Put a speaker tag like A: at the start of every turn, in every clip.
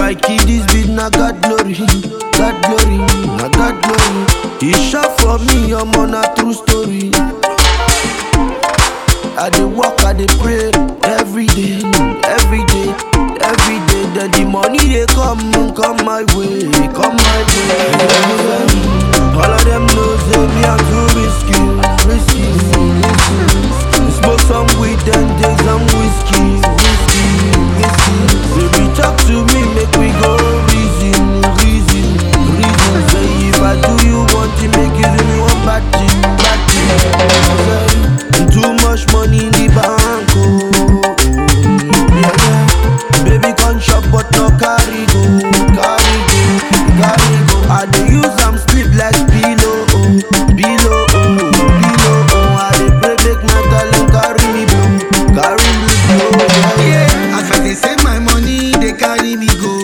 A: I kill this beat, na God glory, God glory, na God glory. He shot for me, I'm on a true story. I dey work, I dey pray every day, every day, every day. Then the money they come, come my way, come my way. All of them know say me I'm too risky, risky, risky. Smoke some weed and take some whiskey, whiskey, whiskey. Baby talk to me, make we go reason, reason, reason. Say if I do you one thing, make you do me one bad thing, bad thing. Too much money in the bank, oh. Yeah, yeah. Baby come shop but no carry go, carry go, carry go. I dey use am sleep like pillow, oh, pillow, oh, pillow, oh. I dey pray make my darling carry me blow, carry me blow. Yeah, yeah.
B: Yeah, as I dey save my money, they carry me go.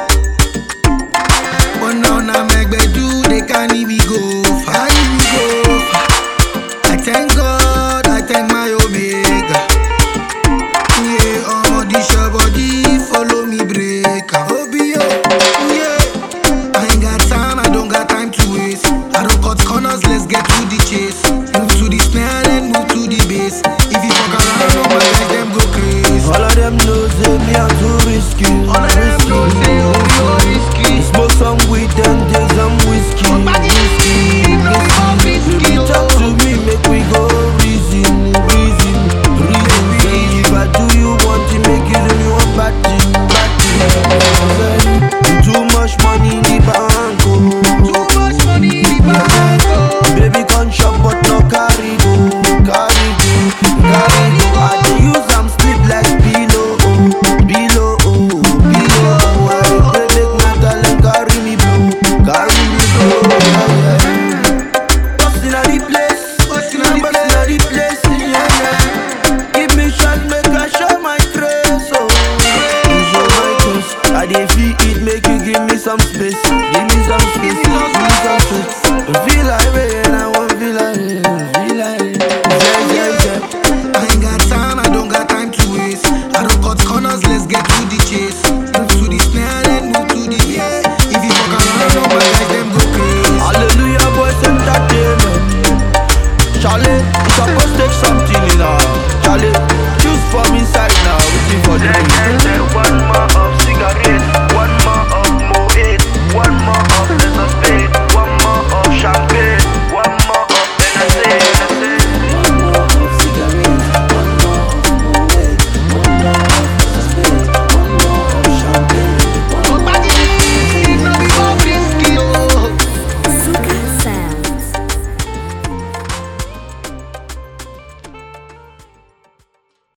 B: But now na megbedu, they carry me go, carry me go. I thank God, I thank my Omega. Yeah, all this your body follow me break. Obio, yeah. I ain't got time, I don't got time to waste. I don't cut corners, let's get to the chase. Move to the snare, then move to the bass. If you fuck around, no my guys, them go crazy.
A: All of them know say me I'm too risky,
B: All of them
A: risky.
B: know say you be risky.
A: Smoke some weed and take some whiskey.
B: Somebody
A: whiskey,
B: no be more risky,
A: Baby,
B: oh.
A: talk to me, make we go reason, reason, reason. Say if I do you one thing, make you do me one bad thing, bad thing. Too much money in the bank, oh.
B: Too much money in the bank, oh.
A: Baby, come shop but no carry go, carry go, carry go.